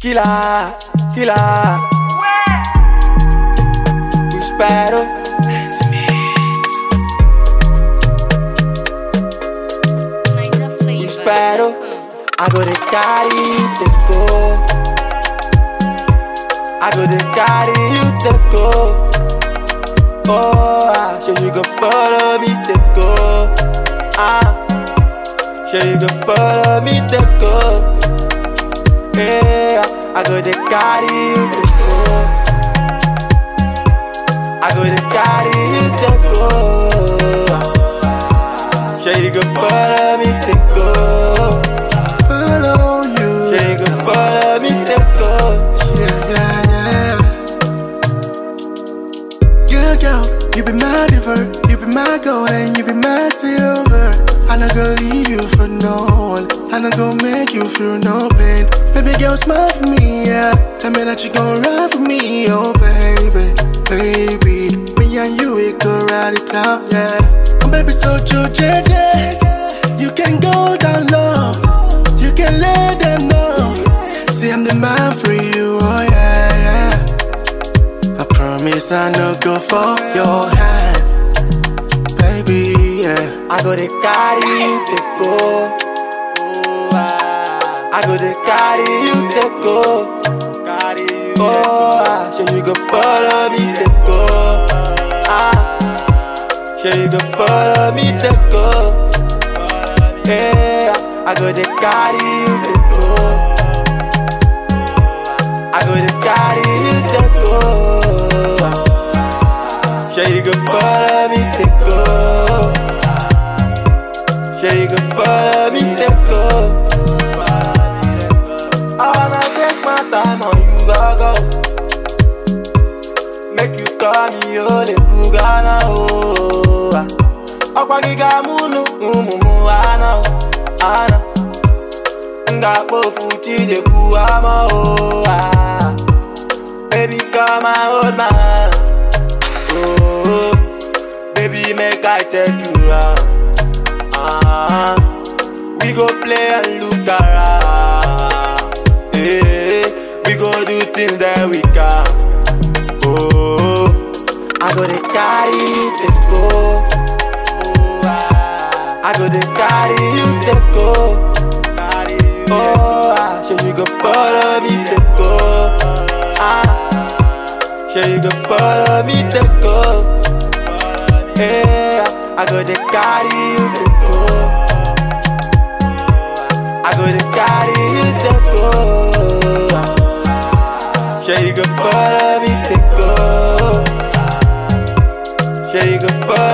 Killer, killer. We spero. We spero. I go to carry you to go. I go to carry you to go. Oh, ah, so you can follow me to go. Ah, so you can follow me to go. Yeah, I go to carry you to go. I go to carry you to go. So you can follow me to go. follow you. So you can follow me to go. Yeah, yeah, yeah. Yeah, girl, you be my river, you be my gold, and you be my silver. I'm not gonna leave you for no one. I'm not gonna make you feel no pain. Baby girl, smile for me, yeah. Tell me that you gon' ride for me, oh baby, baby. Me and you, we could ride it out, yeah. Oh, baby, so true, JJ. You can go down low, you can let them know. See, I'm the man for you, oh yeah, yeah. I promise I no go for your hand, baby, yeah. I go to carry you to go. Oh, ah. I go to carry you to go. Carry you oh, ah. so you can follow me to go. Ah, so you can follow me to go. Yeah, I go to carry you to go. I go to carry you to go. So you can follow me to go. So you can follow me to go. I wanna take my time on you, go go. Make you call me Ole Kugana, oh. Ọkwa gị ga-amụ unu ụmụ m ana, ana. M ga-akpofu Chidekwu ama, oh. ah. Baby, come and hold my hand. Oh, baby, make I take you round. Ah, we go play and look around. Yeah, we go do things that we can. Oh, I go to carry you to go. Oh, ah, I go to carry you to go. Oh, ah, so you go follow me to go. Ah, so you go follow me to go. Yeah, I go to carry you to go. I go to carry you to go. So you can follow me to go. So you can follow